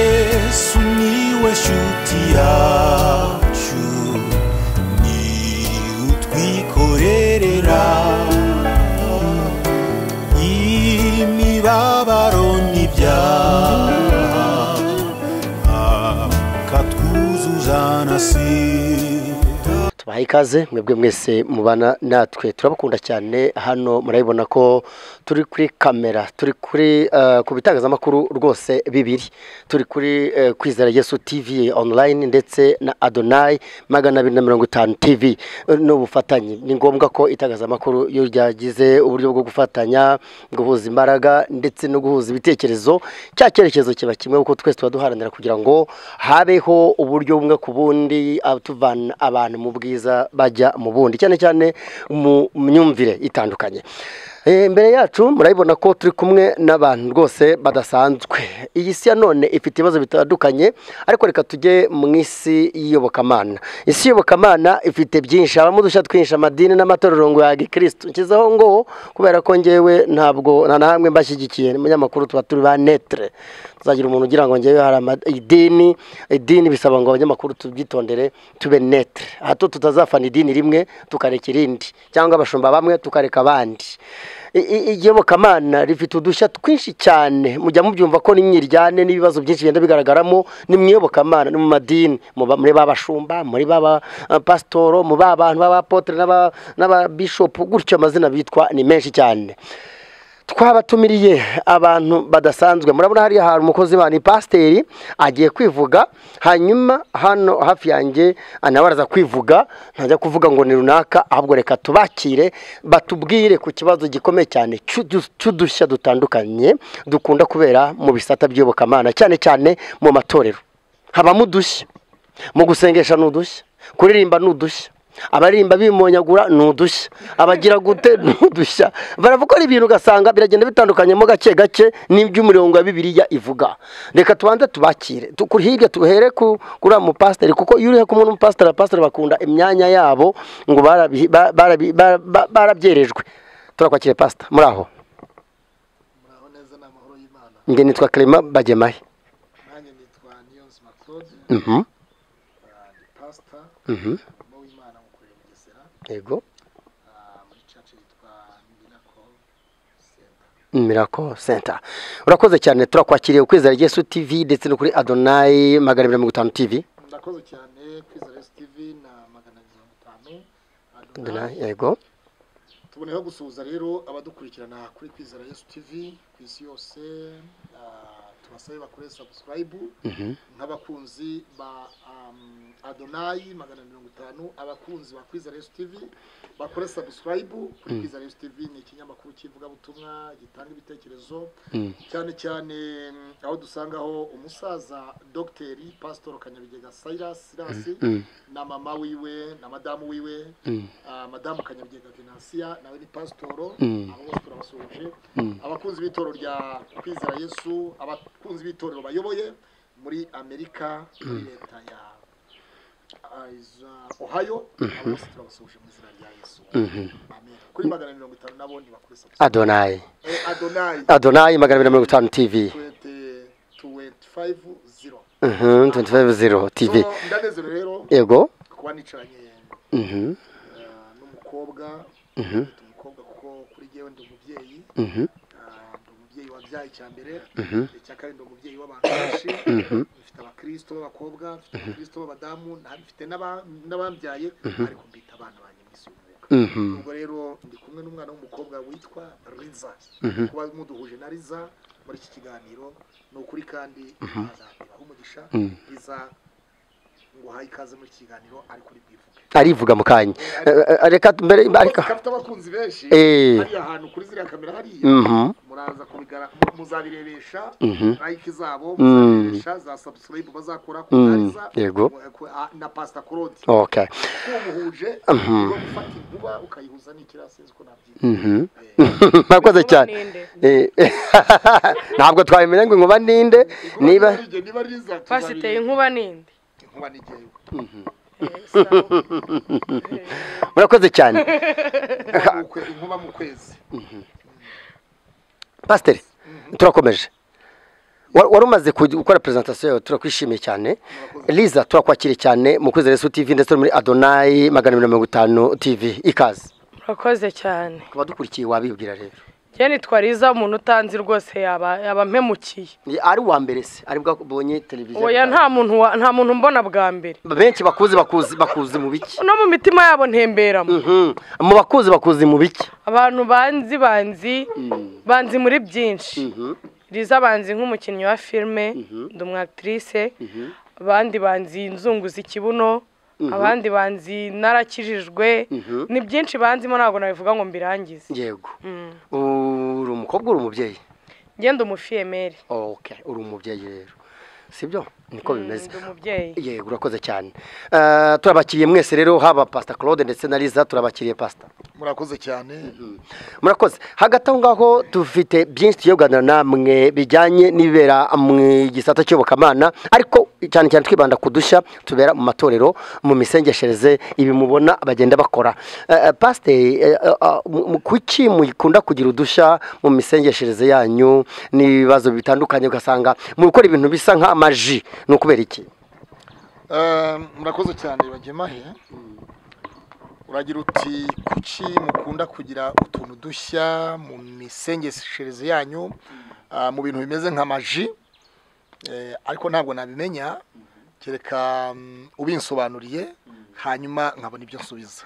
yesu niwe shuti yacu ni utwikorerera imibabaro n'ibyaha akatwuzuza na sida tubaha ikaze mwebwe mwese mubana natwe turabakunda cyane hano murabibona ko turi kuri kamera turi kuri eh, ku bitangazamakuru rwose bibiri turi kuri eh, kwizera yesu tv online ndetse na adonai magana abiri na mirongo itanu tv Eh, n'ubufatanye ni ngombwa ko itangazamakuru iyo ryagize uburyo bwo gufatanya guhuza imbaraga ndetse no guhuza ibitekerezo cya cyerekezo kiba kimwe kuko twese tuba duharanira kugira ngo habeho uburyo bumwe ku bundi ah, tuvana abantu mu bwiza bajya mu bundi cyane cyane mu myumvire itandukanye Eh, imbere yacu murabibona ko turi kumwe n'abantu rwose badasanzwe iyi si ya none ifite ibibazo bitandukanye ariko reka tujye mu isi y'iyobokamana isi y'iyobokamana ifite byinshi habamo udushya twinshi amadini n'amatorero ngo ya gikirisitu nshyizeho ngo kubera ko ngewe ntabwo nta na hamwe mbashyigikiye ni munyamakuru tuba turi ba netre tuzagira umuntu ugira ngo ngewe hari ama- idini idini bisaba ngo abanyamakuru tubyitondere tube netre hato tutazafana idini rimwe tukareka irindi cyangwa abashumba bamwe tukareka abandi I- i- iyobokamana rifite udushya twinshi cyane mujya mubyumva ko n'imyiryane n'ibibazo byinshi bigenda bigaragaramo ni mu iyobokamana ni mu madini muba- muri ba bashumba muri ba ba- pasitoro mu ba bantu b'abapotere n'aba- n'ababishopu gutyo amazina bitwa ni menshi cyane twabatumiriye abantu badasanzwe murabona hariya hari umukozi wa ni pasiteri agiye kwivuga hanyuma hano hafi yanjye nawe araza kwivuga ntajya kuvuga ngo ni runaka ahubwo reka tubakire batubwire ku kibazo gikomeye cyane cy'udu- cy'udushya dutandukanye dukunda kubera mu bisata by'iyobokamana cyane cyane mu matorero habamo udushya mu gusengesha ni udushya kuririmba ni udushya abaririmba bimonyagura ni udushya abagira gute ni udushya barakora ibintu ugasanga biragenda bitandukanyemo gake gake n'iby'umurongo wa bibiliya ivuga reka tubanze tubakire Tu- kuri hirya tuhere ku- kuri uriya mupasiteri kuko iyo uri kumwe n'umupasiteri abapasiteri bakunda imyanya yabo ngo barabi- ba- barabi- ba- ba- barabyerejwe turakwakire pasita muri aho njye nitwa Clement bagemaye nanjye nitwa niyonzima claude Mhm, ah, ndi pasita mhm. mu w'imana mukorera mugesera yego ah, muri caca yitwa miracle center Miracle Center. Urakoze cyane turakwakiriye ukwizera Yesu TV ndetse no kuri Adonai magana abiri na mirongo itanu TV. ndakoze cyane kwizera esi tivi na magana abiri mirongo itanu Adonai, adonai yego. tuboneyeho gusuhuza rero abadukurikirana kuri kwizera yesu tivi ku isi yose ah, tubasabe bakore sabusikarayibu Mhm. nk'abakunzi ba um, adonayi magana mirongo itanu abakunzi ba kwizera yesu tivi bakore sabusikarayibu kuri kwizera yesu tivi ni ikinyamakuru cy'ivugabutumwa gitanga ibitekerezo Mm. cyane cyane mm, aho dusangaho umusaza dogiteri pasitori kanyabigega sayirasi sirasi Mm. na mama wiwe na madamu wiwe Mm. ah, madamu kanyabigega venansiya nawe ni pasitoro Mm. abo bose turabasuhuje abakunzi b'itorero rya kwizera yesu abakunzi b'itorero bayoboye muri amerika muri leta ya ah, za ohio abo bose turabasuhuje mu izina rya yesu amen kuri magana mirongo itanu nabo ntibakure Adonai. adonayi Adonai magana abiri na mirongo itanu TV. 250 Mhm, 250 TV. So, ndanezerewe rero Yego. kuba nicaranye Mhm. Ah, n'umukobwa Mhm. Ndi umukobwa kuko kuri jyewe ndi umubyeyi Mhm. Ah, ndi umubyeyi wabyaye icya mbere Mhm. icya kabiri ndi umubyeyi w'abantu benshi Mhm. mfite abakristo b'abakobwa mfite abakristo b'abadamu na- mfite n'aba- n'abambyaye ariko mbita abana banjye mu isi y'umwuka Mhm. ubwo rero ndi kumwe n'umwana w'umukobwa witwa riza kuba muduhuje na riza muri iki kiganiro ni ukuri kandi azateraho umugisha riza nguhaye ikaze muri iki kiganiro ari kuri bwivuge Arivuga mu kanya. Eh, eh, Reka mbere ariko ariko. afite abakunzi benshi Eh. hariya hantu kuri ziriya kamera hariya Mhm. muraza kubigara muzabirebesha Mhm. like zabo Mm. muzabirebesha za subscribe bazakora ku Mm, Kariza, yego. ku- a- na pastor Claude Okay. uwo muhuje Mhm. ni wo gufata inkuba ukayihuza n'ikirasi nzi ko nabyita Mhm. Eh, Murakoze cyane. Eh, Ntabwo twabimenya ngo inkuba ninde inkuba niba ari igihe, niba riza pasiteri inkuba ninde inkuba ni igihe. murakoze cyane. Inkuba mu kwe- inkuba mu kwezi pasiteri turakomeje Wa- wari umaze kuj- gukora presentation yawe turakwishimiye cyane liza turakwakiriye cyane mu kwezi resu tv ndetse no muri adonayi magana abiri na mirongo itanu tv ikaze murakoze cyane abadukurikiye wabibwira rero njye nitwa riza umuntu utanzi rwose yaba yaba ampemukiye Ni- ari uwa mbere se ari bwa ubonye televiziyo oya nta muntu wa- nta muntu mbona bwa mbere benshi bakuzi bakuzi bakuzi mu biki no mu mitima yabo ntemberamo Mhm. mu bakuzi bakuzi mu biki abantu banzi banzi banzi muri byinshi riza banzi nk'umukinnyi wa filime ndi umu actrice abandi banzi inzunguza ikibuno abandi banzi narakijijwe ni byinshi banzimo ntabwo nabivuga ngo mbirangize yego uri umukobwa uri umubyeyi ngende umufiyemeri okay uri umubyeyi rero sibyo niko bimeze ndi umubyeyi yego urakoze cyane Eh, turabakiriye mwese rero haba pasita claude ndetse na liza turabakiriye pasita murakoze cyane murakoze hagati aho ngaho dufite byinshi tugiye kuganira namwe bijyanye n'ibibera mu gisata cy'iyobokamana ariko cyane cyane twibanda ku dushya tubera mu matorero mu misengeshereze ibi mubona bagenda bakora Eh, eh, pasiteri eh, eh, ah, mu- mu- kuki mukunda kugira udushya mu misengeshereze yanyu n'ibibazo bitandukanye ugasanga mu gukora ibintu bisa nk'amaji ni ukubera iki Eh, murakoze cyane bagemahe uragira uti kuki mukunda kugira utuntu dushya mu misengeshereze yanyu ah, mu bintu bimeze nk'amaji Eh, ariko ntabwo nabimenya kereka mm, ubinsobanuriye hanyuma nkabona ibyo nsubiza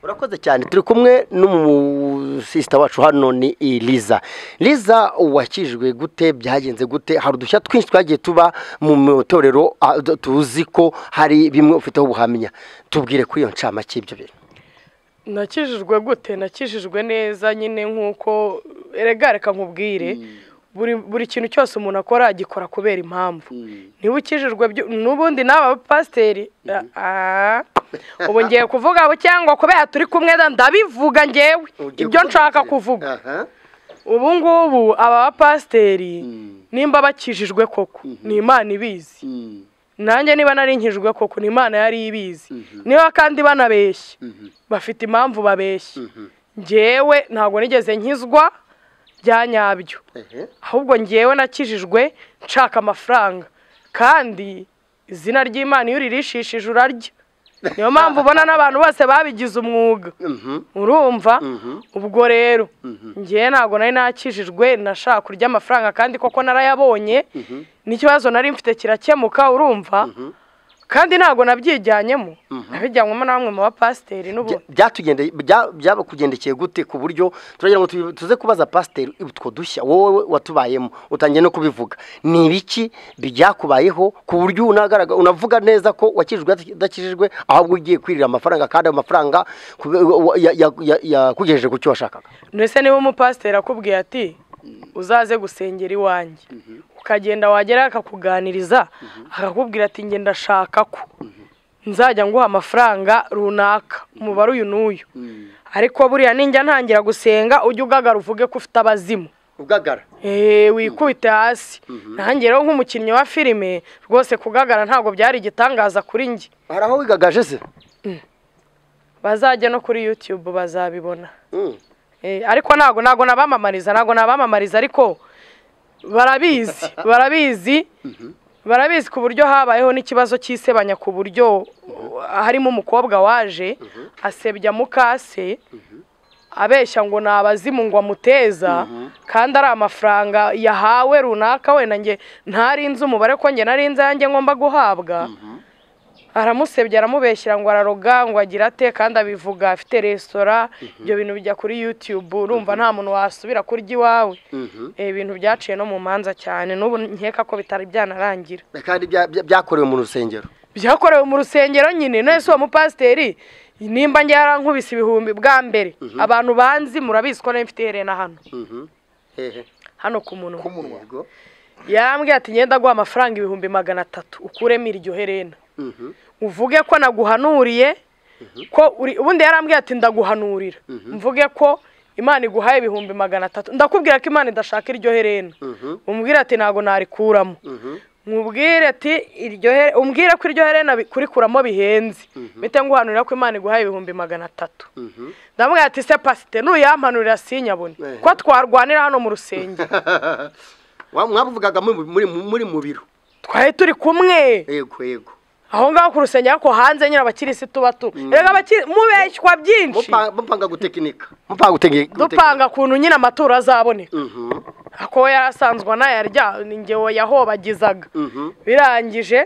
urakoze cyane turi kumwe n'umusisita wacu hano ni iliza liza wakijwe gute byagenze gute hari udushya twinshi twagiye tuba mu matorero ah, d- tuzi ko hari bimwe ufiteho ubuhamya tubwire kuri iyo ncamake y'ibyo bintu nakijijwe gute nakijijwe neza nyine nk'uko erega reka nkubwire buri buri kintu cyose umuntu akora agikora kubera impamvu niba ukijijwe byu- n'ubundi nawe abapasiteri ah, ubu ngiye kuvuga abo cyangwa kubera turi kumwe da- ndabivuga ngewe Ugiye ibyo kuvuga nshaka iki? kuvuga Aha. ubu ngubu aba bapasiteri nimba bakijijwe koko ni imana ibizi nanjye niba narinkijwe koko ni imana yari ibizi niba kandi banabeshya bafite impamvu babeshya ngewe ntabwo nigeze nkizwa bya nyabyo Ehe. ahubwo ngewe nakijijwe nshaka amafaranga kandi izina ry'imana iyo uririshishije urarya niyo mpamvu ubona n'abantu bose babigize umwuga urumva ubwo rero ngewe ntabwo nari nakijijwe nashaka kurya amafaranga kandi koko narayabonye n'ikibazo nari mfite kirakemuka urumva kandi ntabwo nabyijyanyemo nabijyanywemo na bamwe mu bapasiteri Bya- n'ubundi byatugendeye- bya- byarakugendekeye gute ku buryo turagira ngo tubi- tuze kubaza pasiteri utwo dushya wowe watubayemo utangiye no kubivuga ni ibiki byakubayeho ku buryo unagaragara- unavuga neza ko wakijijwe udakijijwe ahubwo ugiye kwirira amafaranga kandi ayo mafaranga kube- wa- ya- ya- ya- yakugejeje ku cyo washakaga ndetse niba umupasiteri akubwiye ati uzaze gusengera iwanjye ukagenda wagera akakuganiriza akakubwira ati nge ndashaka ko nzajya nguha amafaranga runaka umubare uyu n'uyu ariko buriya ninjya ntangira gusenga ujye ugagara uvuge ko ufite abazimu ugagara Eee, wikubite hasi nanjye rero nk'umukinnyi wa filime rwose kugagara ntabwo byari igitangaza kuri njye hari aho wigagaje se bazajya no kuri yutube bazabibona Mm. Eh, ariko ntabwo ntabwo nabamamariza ntabwo nabamamariza ariko barabizi barabizi barabizi ku buryo habayeho n'ikibazo cy'isebanya ku buryo uh, harimo umukobwa waje asebya mukase abeshya ngo ni abazimu ngo amuteza kandi ari amafaranga yahawe runaka wenda nge ntari nzi umubare ko nge nari nzi ayanjye ngomba guhabwa aramusebya aramubeshyira ngo araroga ngo agira ate kandi abivuga afite resitora ibyo bintu bijya kuri yutube urumva nta muntu wasubira kurya iwawe Eh, ibintu byaciye no mu manza cyane n'ubu nkeka ko bitari byanarangira kandi bya- bya- byakorewe mu rusengero byakorewe mu rusengero nyine nese uwo mupasiteri nimba njye yarankubise ibihumbi bwa mbere abantu banzi murabizi ko nari mfite iherena hano Hehe. hano ku munwa Yego. yarambwiye ati ngenda guha amafaranga ibihumbi magana atatu ukuremo iryo herena Mhm. uvuge ko naguhanuriye ko uri ubundi yarambwiye ati ndaguhanurira mvuge ko imana iguhaye ibihumbi magana atatu ndakubwira ko imana idashaka iryo herena umbwire ati ntabwo narikuramo mubwire ati iryo here umbwire ko iryo herena bi- kurikuramo bihenze bite nguhanurira ko imana iguhaye ibihumbi magana atatu ndamubwira ati se pasite nuyampanurira sinyabone Eh. ko twarwanira hano mu rusengero Wa- mwavugaga muri- muri muri mu biro twari turi kumwe yego yego aho ngaho ku rusengero ariko hanze nyine abakirisitu bato reka abakiri mubeshywa byinshi Mupa- mupanga gutekinika mupanga gutekinika dupanga ukuntu nyine amaturo azaboneka Mhm, ako yarasanzwe anayarya ni ngewe yahobagizaga mhm. birangije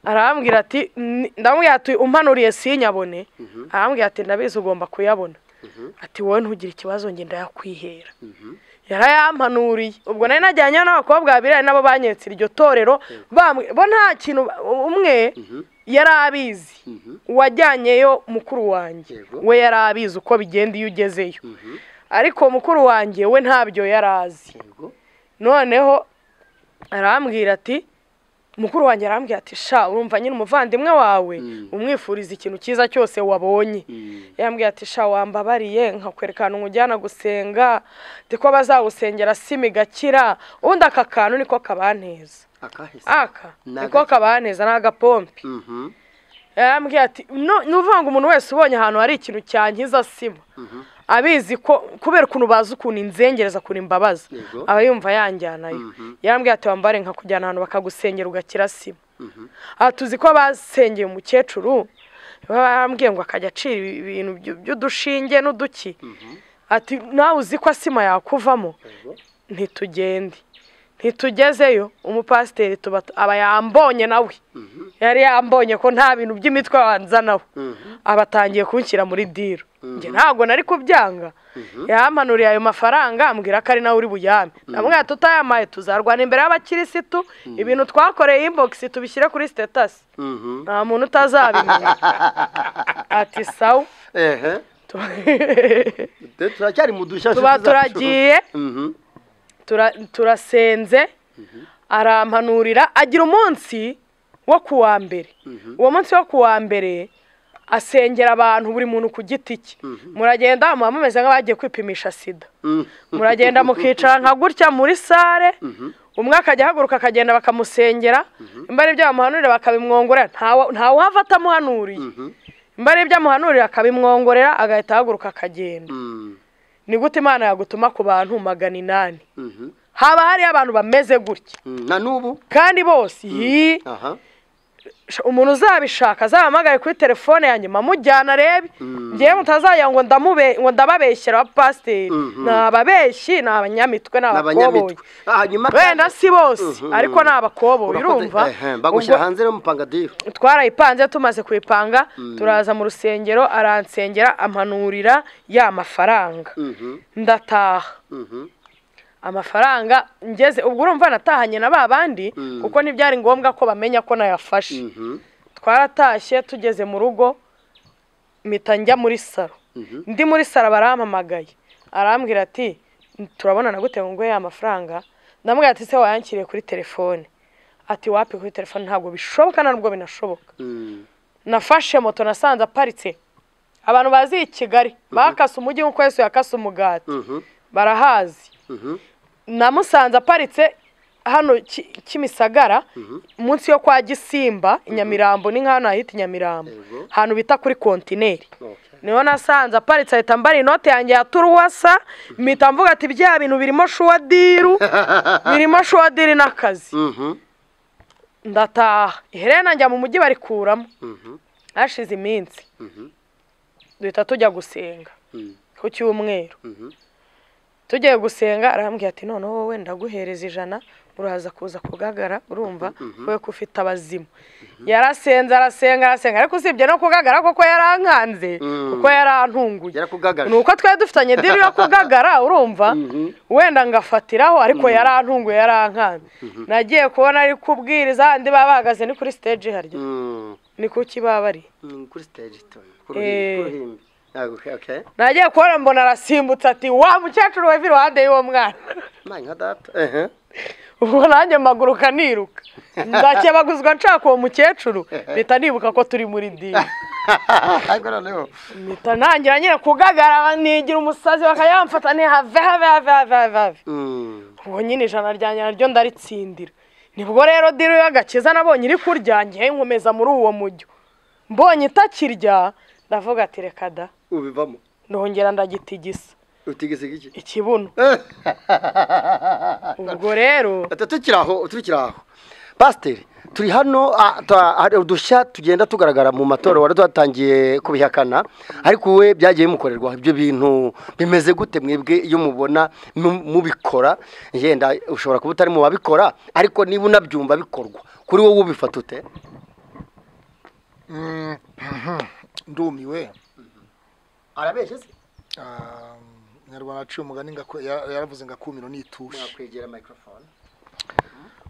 arambwira ati "Ni- ndamubwira ati umpanuriye sinyabone arambwira ati ndabizi ugomba kuyabona ati wowe ntugire ikibazo njye ndayakwihera yarayampanuriye ubwo nari najyanye n'abakobwa babiri ari nabo banyetse iryo torero bamwe- bo nta kintu ba- umwe yari abizi uwajyanyeyo mukuru wanjye Yego. we yari abizi uko bigenda iyo ugezeyo ariko mukuru wanjye we ntabyo yari azi yego noneho arambwira ati mukuru wanjye arambwira ati sha urumva nyine umuvandimwe wawe umwifuriza ikintu cyiza cyose wabonye yambwira ati sha wambabariye nkakwereka ahantu ujyana gusenga ndi ko bazawusengera simi gakira ubundi aka kantu niko kabaneza akahise aka Ni niko agaki- kabaneza ni agapompe Mhm, yarambwiye ati "No- ni ukuvuga ngo umuntu wese ubonye ahantu hari ikintu cyangiza sima abizi ko kubera ukuntu bazi ukuntu inzengereza ukuntu imbabaza Yego. aba yumva yanjyanayo yarambwiye ati wambare nka kujyana ahantu bakagusengera ugakira sima aha tuzi ko basengeye umukecuru barambwiye ngo akajya acira ibintu by- by'udushinge n'uduki ati nawe uzi ko asima yakuvamo ntitugende ntitugezeyo umupasiteri tuba aba yambonye nawe yari yambonye ko nta bintu by'imitwe wanzanaho aba atangiye kunshyira muri diro njye ntabwo nari kubyanga yampanuriye ayo mafaranga ambwira ko ari nawe uri buyame namwe tutayamaye tuzarwana imbere y'abakirisitu ibintu twakoreye inbox tubishyire kuri sitatasi mhm. nta muntu utazabimenya ati sawa ehe Tu- Te- turacyari mu dushya tuba nshuti zacu. turagiye Mhm, tura- turasenze arampanurira agira umunsi wo ku wa mbere uwo munsi wo ku wa mbere asengera abantu buri muntu ku giti cye muragenda muba mumeze nk'abagiye kwipimisha sida mhm. muragenda mukicara nka gutya muri sare umwe akajya ahaguruka akagenda bakamusengera imba ari ibyo bamuhanurira bakabimwongorera ntawe- ntawuhava atamuhanuriye imba ari ibyo amuhanurira akabimwongorera agahita ahaguruka akagenda Mm, ni gute imana yagutuma ku bantu magana inani mhm. haba hariho abantu bameze gutya Mm, na n'ubu kandi bose iyi aha umuntu uzabishaka azahamagaye kuri telefone yanjye mamujyana arebe ngewe mutazajya ngo ndamube ngo ndababeshyira abapasiteri ni ababeshyi ni abanyamitwe ni abakoboyi n'abanyamitwe hanyuma wenda si bose Mhm. ariko ni abakoboyi Urakoze. urumva Ehe, bagushyira Ubwo hanze no mupanga diro twarayipanze tumaze kuyipanga turaza mu rusengero aransengera ampanurira ya mafaranga Mhm, ndataha mhm. amafaranga ngeze ubwo urumva natahanye na ba bandi kuko ntibyari ngombwa ko bamenya ko nayafashe Mhm, twaratashye tugeze mu rugo mpita njya muri saro Mhm. ndi muri saro barampamagaye arambwira ati turabonana gute ngo nguhe ya mafaranga ndamubwira ati se wayakiriye kuri telefone ati wapi kuri telefone ntabwo bishoboka nta nubwo binashoboka mm. nafashe moto nasanze aparitse abantu bazi i kigali bakase umujyi nk'uko yesu yakase umugati Mhm, barahazi mhm. namusanze aparitse hano Ki- kimisagara munsi yo kwa gisimba i nyamirambo ni nk'ahantu hahita i nyamirambo Yego. ahantu bita kuri kontineri Okay. niho nasanze aparitse ahita mbara inote yanjye ya turuwasa mpita mvuga ati bya bintu birimo shuwadiru birimo shuwadiri n'akazi Mhm, ndataha iherena njya mu mujyi barikuramo mhm, hashize iminsi mhm, duhita tujya gusenga Mm. ku cyumweru mhm. tugiye gusenga arambwira ati noneho wowe ndaguhereza ijana uraza kuza kugagara urumva wowe ko ufite abazimu yarasenze arasenga arasenga ariko usibye no kugagara koko yarankanze Mm. kuko yarantunguye yarakugagaje ni uko twari dufitanye diri yo kugagara urumva wenda ngafatiraho ariko yarantunguye yarankanze nagiye kubona ari kubwiriza handi baba bahagaze ni kuri stage harya Mm. ni kuki baba bari Mm, kuri stage tone Eh. kuruhimbi okay okay nagiye kubona mbona arasimbutse ati wa mukecuru weva iruhande y'uwo mwana Mwana nka data ehe ubwo nanjye mpaguruka niruka ndakebaguzwa nshaka uwo mukecuru mpita nibuka ko turi muri dini ariko noneho mpita ntangira nyine kugagara nigira umusazi bakayamfata ntihave have have have have have Mm, ubu nyine ijana ryanjye naryo ndaritsindira nibwo rero diro y'agakiza nabonye iri kurya ngewe nkomeza muri uwo mujyo mbonye itakirya ndavuga ati reka da ubivamo ndongera ndagitigisa utigisiga iki ikibuno ubwo rero Ati, tukiri aho tukiri aho pasiteri turi hano ah, ta- hari udushya tugenda tugaragara mu matora wari twatangiye kubihakana ariko we byagiye bimukorerwa ibyo bintu bimeze gute mwebwe iyo mubona mu- mubikora yenda ushobora kuba utari mu babikora ariko niba unabyumva bikorwa kuri wowe ubifata ute ndumiwe arabeshe se Ah, umunyarwanda aciye umugani ngako- ya- yaravuze ngo akumiro ni itushi mwakwegera mikorofone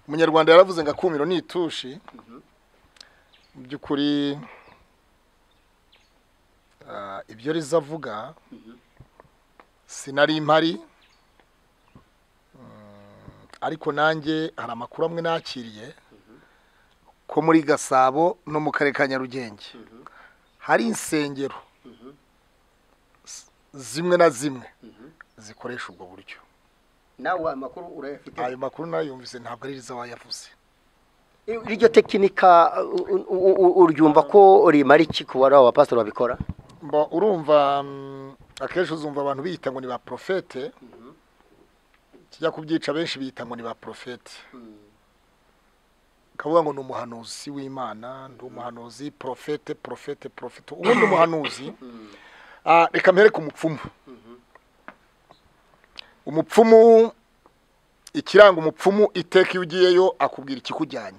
umunyarwanda yaravuze ngo akumiro ni itushi mu by'ukuri ah, ibyo rizavuga sinari impari Mm, ariko nanjye hari amakuru amwe nakiriye ko muri gasabo no mu karere ka nyarugenge hari insengero s- zimwe na zimwe zikoresha ubwo buryo nawe amakuru urayafite ayo makuru nayumvise ntabwo ari riza wayavuze iryo tekinika u- u- u- u- uryumva ko rimara iki ku bari aba bapasitori babikora mba urumva mm, akenshi uzumva abantu biyita ngo ni ba porofete kijya kubyica benshi biyita ngo ni ba porofete kavuga ngo ni umuhanuzi w'imana ndi umuhanuzi porofete porofete porofete ubundi umuhanuzi ah, reka mpereke umupfumu umupfumu ikiranga umupfumu iteka iyo ugiyeyo akubwira ikikujyanye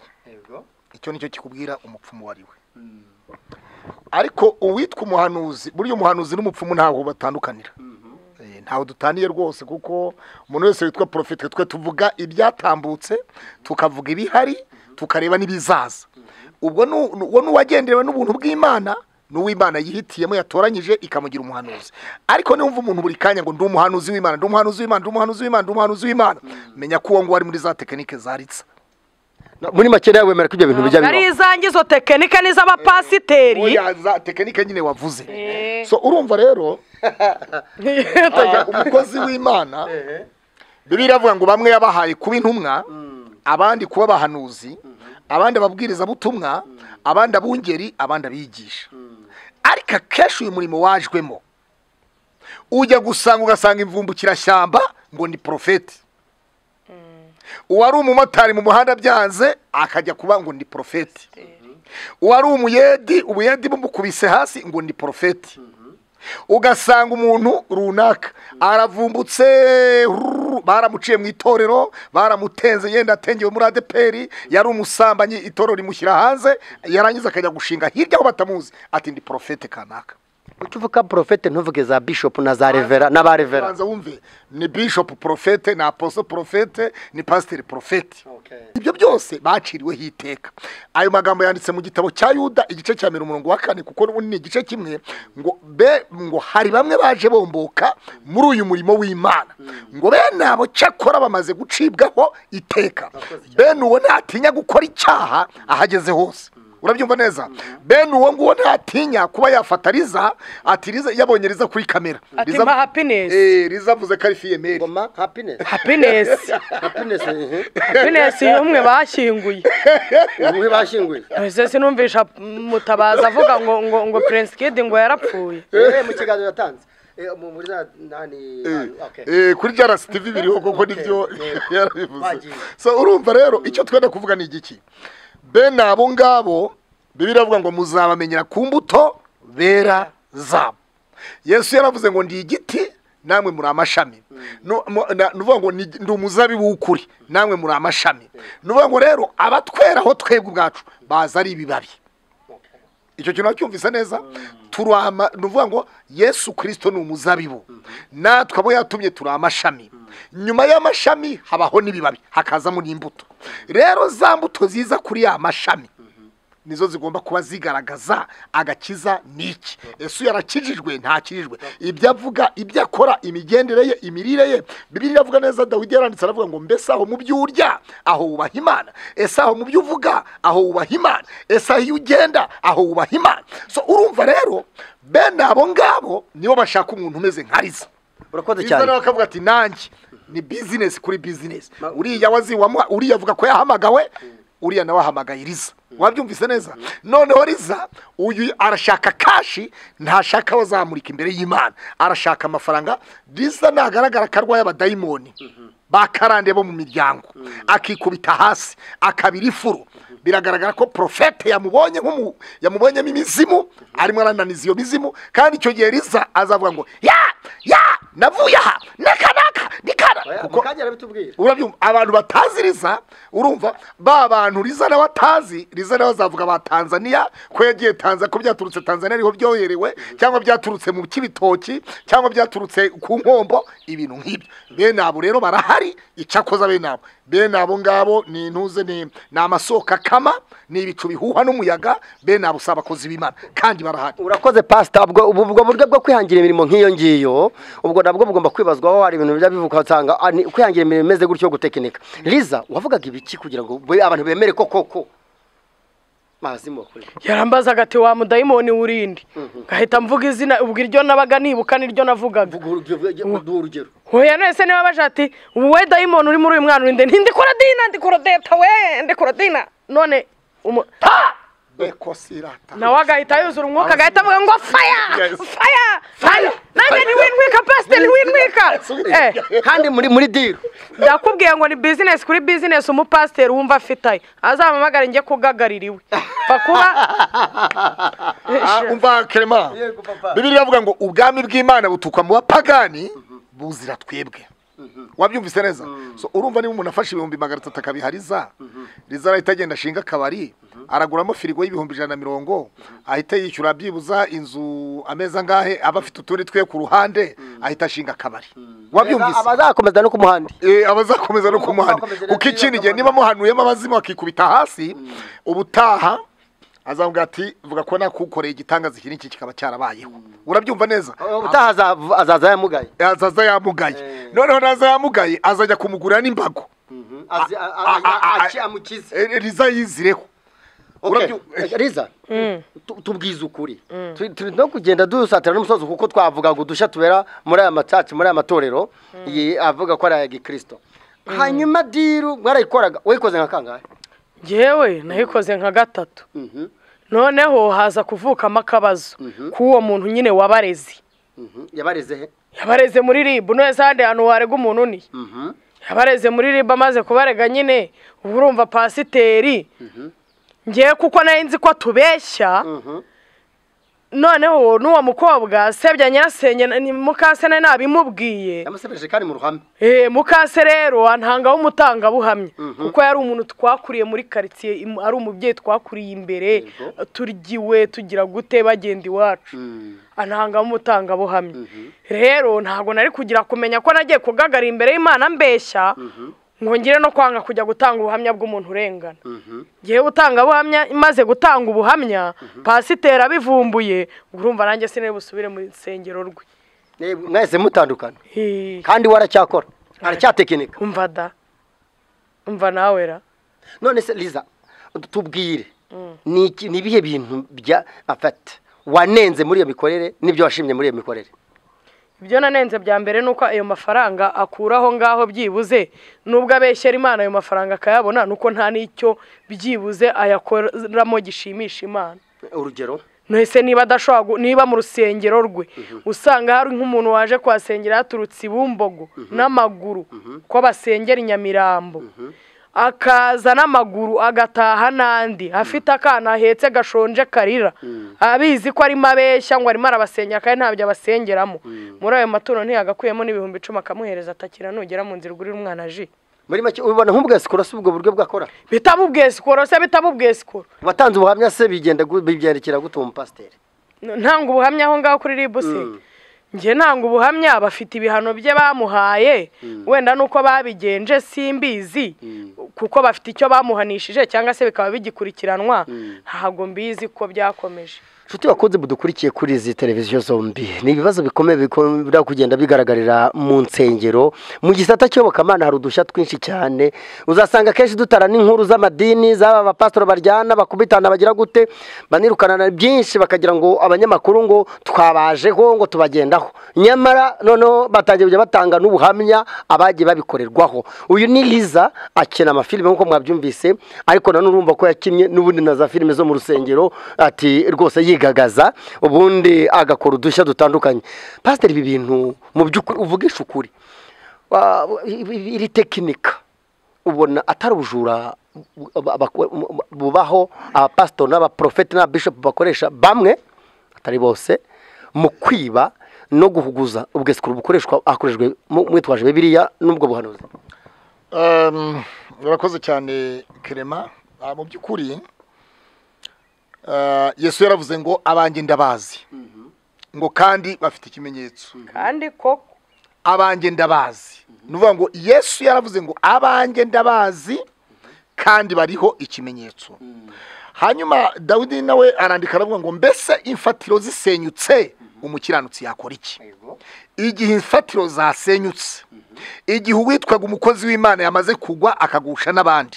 icyo nicyo kikubwira umupfumu wari we ariko uwitwa umuhanuzi burya umuhanuzi n'umupfumu ntabwo batandukanira Eh, ntawe dutaniye rwose kuko umuntu wese witwa porofite twe tuvuga ibyatambutse tukavuga ibihari tukareba n'ibizaza ubwo nu- nu- uwo ni uwagenderewe n'ubuntu bw'imana ni uw'imana yihitiyemo yatoranyije ikamugira umuhanuzi ariko niwumva umuntu buri kanya ngo ndi umuhanuzi w'imana ndi umuhanuzi w'imana ndi umuhanuzi w'imana ndi umuhanuzi w'imana menya ko uwo nguwo ari muri za tekinike zaritsa No, muri make nawe wemera ko ibyo bintu bijya ntabwo ari bibaho izange izo tekinike n'iz'abapasiteri oya za tekinike nyine wavuze Eh. so urumva rero Ah, umukozi w'imana bibiliya iravuga ngo bamwe yabahaye kuba intumwa abandi kuba abahanuzi abandi ababwirizabutumwa abandi abungeri abandi abigisha ariko akenshi uyu murimo wajwemo ujya gusanga ugasanga imvumbukirashyamba ngo ni porofeti uwari umumotari mu muhanda byanze akajya kuba ngo ni porofeti uwari umuyedi ubuyedi bumukubise hasi ngo ni porofeti ugasanga umuntu runaka aravumbutse rururu, baramuciye mu itorero baramutenze yenda atengewe muri adeperi yari umusambanyi itorero rimushyira hanze yarangiza akajya gushinga hirya aho batamuzi ati ndi porofete kanaka ujya uvuga porofete ntuvuge za bishopu na za revera n'aba revera banza wumve ni bishop porofete ni aposo porofete ni pasiteri porofete ibyo byose baciriweho iteka ayo magambo yanditse mu gitabo cya yuda igice cya mirongo umurongo wa kane kuko ubu ni igice kimwe ngo be ngo hari bamwe baje bomboka muri uyu murimo w'imana ngo bene abo cyakora bamaze gucibwaho iteka bene uwo ntatinya gukora icyaha ahageze hose urabyumva neza bene uwo nguwo ntatinya kuba yafata riza ati riza yabonye riza kuri kamera ati Riza- mpa hapinesi Eh, rizavuze ko ari fiyemeri ngoma hapinesi hapinesi hapinesi hapinesi ni umwe bashyinguye umwe bashyinguye ese sinumvisha mutabaza avuga ngo ngo ngo prince kid ngo yarapfuye Eh, mu kiganiro yatanze Eh, mu- muri za nani okay. Eh, kuri jarasi tivi biriho koko nibyo yarabivuze Bagiye. so urumva rero icyo twenda kuvuga ni igiki bene abo ngabo bibiri avuga ngo muzabamenyera ku mbuto bera zabo yesu yaravuze ngo ndi igiti namwe muri amashami Nu- mu- na- nuvuga ngo ni- ndi umuzabibu w'ukuri namwe muri amashami nuvuga ngo rero abatwera aho twebwe ubwacu baza ari ibibabi icyo kintu wacyumvise neza turama ni ukuvuga ngo yesu kirisito ni umuzabibu natwe abo yatumye turi amashami nyuma y'amashami habaho n'ibibabi hakazamo n'imbuto rero za mbuto ziza kuri ya mashami nizo zigomba kuba zigaragaza agakiza ni iki yesu yarakijijwe ntakijijwe ibyo avuga ibyo akora imigendere ye imirire ye bibiliya iravuga neza dawidi yaranditse aravuga ngo mbese aho mu byo urya aho wubaha imana ese aho mu byo uvuga aho wubaha imana ese aho iyo ugenda aho wubaha imana so urumva rero bene abo ngabo nibo bashaka umuntu umeze nka riza urakoze riza nawe cyane akavuga ati nanjye ni bizinesi kuri bizinesi uriya wazi wamuha uriya avuga ko yahamagawe uriya nawe ahamagaye riza wabyumvise neza noneho riza uyu arashaka kashi ntashaka aho azamurika imbere y'imana arashaka amafaranga riza nagaragara ko arwaye abadayimoni bakarande bo mu miryango akikubita hasi akabira ifuru biragaragara ko porofete yamubonye nk'umu yamubonyemo imizimu arimo arananiza iyo mizimu kandi icyo gihe riza azavuga ngo ya ya navuye aha naka naka nikana mu kuko kanya arabitubwira urabyumva abantu batazi riza urumva ba bantu riza nawe atazi riza nawe azavuga ba tanzania ko yagiye tanzania ko byaturutse tanzania ariho byoherewe cyangwa byaturutse mu kibitoki cyangwa byaturutse ku nkombo ibintu nk'ibyo bene abo rero barahari icakoza bene abo bene abo ngabo ni intuze ni ni amasoko akama ni ibicu bihuha n'umuyaga bene abo si abakozi b'imana kandi barahari urakoze pasita ubwo ubu- ubwo buryo bwo kwihangira imirimo nk'iyo ngiyo ubwo nabwo bugomba kwibazwaho hari ibintu bijya bivuka usanga ah, ni kwihangira imirimo imeze gutyo yo gutekinika liza wavugaga ibiki kugira ngo be- abantu bemere ko koko mazimo kuri yarambazaga ati wa mudayimoni w'urindi ngahita mvuga izina ubwo iryo nabaga nibuka niryo navugaga urugero hoya nese niba baje ati wowe dayimoni uri muri uyu mwana urinde nti ndikora dina ndikora deta we ndikora dina none umu- beko sirata nawe agahita yuzura umwuka agahita avuga ngo faya Yes. faya faya nanjye ntiwintwika pasiteri ntiwintwika Eh, kandi muri muri diro ndakubwiye ngo ni bizinesi kuri bizinesi umupasiteri wumva afitaye azampamagare njye kugagaririwe pfa kuba Ah, umva kerema Yego, papa. bibiri bavuga ngo ubwami bw'imana butukwa mu bapagani buzira twebwe wabyumvise neza so urumva niba umuntu afashe ibihumbi magana atatu akabiha riza riza arahita agenda ashinga akabari araguramo firigo y'ibihumbi ijana na mirongo ahita yishyura byibuza inzu ameza angahe aba afite utundi twe ku ruhande ahita ashinga akabari wabyumvise abazakomeza no ku muhanda Eh, abazakomeza no kumuhana Abazakomeza kuko no ikindi kwiba gihe niba akamaro. muhanuyemo abazimu akikubita hasi ubutaha azavuga ati vuga ko nakukoreye igitangaza iki n'iki kikaba cyarabayeho urabyumva neza ubutaha azav- azaza yamugaye azaza yamugaye Eh. noneho naza yamugaye azajya kumugurira n'imbago Azi- a- a- a- a- a- amukize Eh, riza yizireho Okay. Urabyu- Eh, Liza tu- tubwize ukuri Turi- turi no kugenda dusatira n'umusozi kuko twavuga ngo udushya tubera muri aya macaci muri aya matorero iyi avuga ko ari aya gikirisito hanyuma diru mwarayikoraga wayikoze nka kangahe njyewe nayikoze nka gatatu Mhm, noneho haza kuvukamo akabazo k'uwo muntu nyine wabarezi mhm. yabareze he yabareze muri ribu neza ahandi hantu warega umuntu ni Mhm. yabareze muri ribu amaze kubarega nyine uba urumva pasiteri ngewe kuko nari nzi ko atubeshya Mhm. noneho n'uwo mukobwa sebya nyirasenge na- ni mukase nari nabimubwiye yamusebeje kandi mu ruhame Eh, mukase rero antanga w'umutangabuhamya kuko yari umuntu twakuriye muri karitsiye im- ari umubyeyi twakuriye imbere Yego. turyiwe tugira gute bagenda iwacu Mm. antanga w'umutangabuhamya rero ntabwo nari kugira kumenya ko nagiye kugagarira imbere y'imana mbeshya ngo ngire no kwanga kujya gutanga ubuhamya bw'umuntu urengana Mhm. ngewe utangabuhamya imaze gutanga ubuhamya pasiteri abivumbuye urumva nanjye sinari busubire mu nsengero rwe Eh, mwahise mutandukana Hi. kandi waracyakora aracyatekinika umva da umva nawe ra none se liza tubwire ni iki- ni ibihe bintu bya afata wanenze muri iyo mikorere n'ibyo washimye muri iyo mikorere ibyo nanenze bya mbere ni uko ayo mafaranga akuraho ngaho byibuze nubwo abeshyera imana ayo mafaranga akayabona ni uko nta n'icyo byibuze ayakoramo gishimisha imana urugero ntese niba adashobora gu- niba mu rusengero rwe usanga hari nk'umuntu waje kuhasengera yaturutse ibumbogo n'amaguru ko basengera i nyamirambo akaza n'amaguru agataha n'andi afite akana ahetse gashonje karira abizi ko arimo abeshya ngo arimo arabasengera kandi ntabyo abasengeramo muri ayo maturo ntiyagakuyemo n'ibihumbi icumi akamuhereza atakira nugera mu nzira ugurira umwana ji muri make ubibona nk'ubwa sikoro si ubwo buryo bwakora bitamubwiye sikoro se bitamubwiye sikoro watanze ubuhamya se bigenda gu- bibyandikira gute umupasiteri ntanga ubuhamya aho ngaho kuri ribu se njye ntanga ubuhamya bafite ibihano bye bamuhaye wenda nuko babigenje simbizi kuko bafite icyo bamuhanishije cyangwa se bikaba bigikurikiranwa ntabwo mbizi ko byakomeje nshuti bakunze mudukurikiye kuri izi televiziyo zombi ni ibibazo bikomeye bikunda kugenda bigaragarira mu nsengero mu gisata cy'iyobokamana hari udushya twinshi cyane uzasanga akenshi dutara n'inkuru z'amadini z'aba bapasitori baryana bakubitana bagira gute banirukana na byinshi bakagira ngo abanyamakuru ngo twabajeho ngo tubagendaho nyamara noneho batangiye kujya batanga n'ubuhamya abagiye babikorerwaho uyu ni liza akina amafilime nk'uko mwabyumvise ariko nanone urumva ko yakinnye n'ubundi na za filime zo mu rusengero ati rwose yigagaza ubundi agakora udushya dutandukanye pasiteri ibi bintu mu by'ukuri uvugisha ukuri wa- ibi- iri tekinika ubona atari ubujura bu- abaku- bubaho abapasitori n'abaprofeti n'ababishopu bakoresha bamwe atari bose mu kwiba no guhuguza ubwesikuru bukoreshwa hakoreshejwe mu- mwitwaje bibiliya n'ubwo buhanuzi Ehm, urakoze cyane kerema Ah, mu by'ukuri ah, yesu yaravuze ngo abanjye ndabazi ngo kandi bafite ikimenyetso kandi ko abanjye ndabazi ni ukuvuga ngo yesu yaravuze ngo abanjye ndabazi kandi bariho ikimenyetso hanyuma dawidi nawe arandika aravuga ngo mbese imfatiro zisenyutse umukiranutsi yakora iki igihe imfatiro zasenyutse igihe uwitwaga umukozi w'imana yamaze kugwa akagusha n'abandi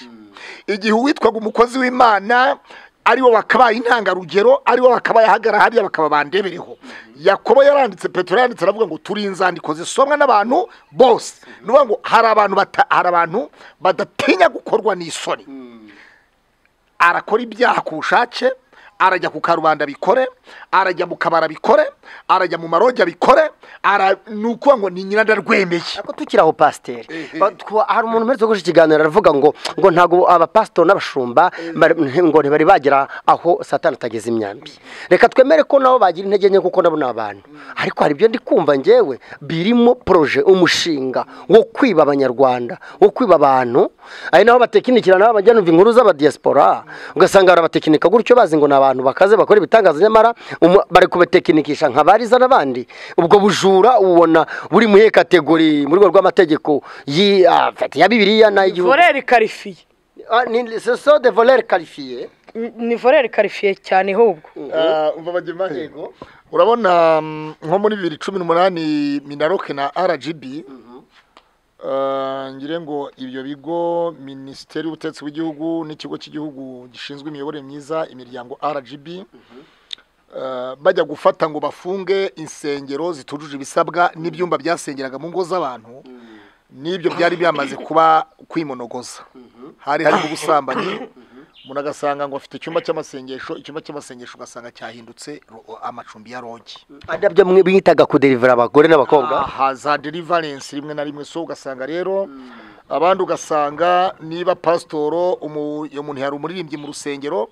igihe uwitwaga umukozi w'imana ari we wakabaye intangarugero ari we wakabaye ahagara hariya bakaba bandebereho yakobo yaranditse petero yaranditse aravuga ngo turi inzandiko zisomwa n'abantu bose ni ukuvuga ngo hari abantu bata- hari abantu badatinya gukorwa n'isoni arakora ibyaha ku bushake arajya ku karubanda bikore arajya mu kabara bikore arajya mu maroge abikore ara ni ukuvuga ngo ni nyina ndarwemeye ariko tukiri aho pasiteri Ehe. Ba- twa- hari umuntu umaze gukoresha ikiganiro aravuga ngo ngo ntabwo abapasitori n'abashumba bari- ngo ntibari bagera aho satani atageze imyambi reka twemere ko nabo bagira intege nke kuko nabo ni abantu ariko hari ibyo ndi kumva ngewe birimo poroje umushinga wo kwiba abanyarwanda wo kwiba abantu ari naho batekinikira nabo bajya numva inkuru z'abadiyasipora ugasanga barabatekinika gutyo bazi ngo ni abantu bakaze bakora ibitangaza nyamara umu- bari kubatekinikisha nka bariza n'abandi ubwo bujura ubona buri mu iyihe kategori mu rwego rw'amategeko yi- ah, ya bibiliya n'ay'igihugu voreri karifiye Ah, ni soso de volere karifiye ni voreri karifiye cyane ahubwo umva bagema yego urabona mm, nko muri bibiri cumi n'umunani minaroke na rgb Ah, ngire ngo ibyo bigo minisiteri y'ubutegetsi bw'igihugu n'ikigo cy'igihugu gishinzwe imiyoborere myiza imiryango rgb Ah, bajya gufata ngo bafunge insengero zitujuje ibisabwa n'ibyumba byasengeraga mu ngo z'abantu n'ibyo byari byamaze kuba kwimonogoza hari harimo ubusambanyi umuntu agasanga ngo afite icyumba cy'amasengesho icyumba cy'amasengesho ugasanga cyahindutse ro- amacumbi ya rogi ari nabyo mwe bitaga kuderivura abagore n'abakobwa aha za deliverance rimwe na rimwe so ugasanga rero abandi ugasanga niba pasitoro umu- iyo muntu yari umuririmbyi mu rusengero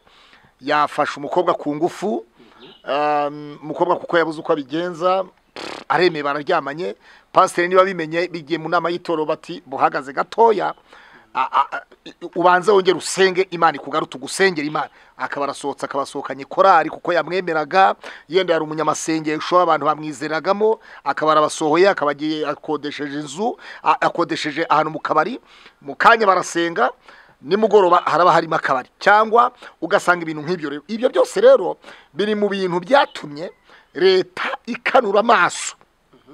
yafashe umukobwa ku ngufu um, umukobwa kuko yabuze uko abigenza pff, aremeye bararyamanye pasiteri niba bimenye bigiye mu nama y'itoro bati buhagaze gatoya a- a- a- ubanze wongere usenge imana ikugarute ugusengera imana akaba arasohotse akabasohokanye korari kuko yamwemeraga yenda yari umunyamasengesho abantu bamwizeragamo akaba arabasohoye akaba agiye akodesheje inzu a- akodesheje ahantu mu kabari mu kanya barasenga nimugoroba haraba harimo akabari cyangwa ugasanga ibintu nk'ibyo rero ibyo byose rero biri mu bintu byatumye leta ikanura amaso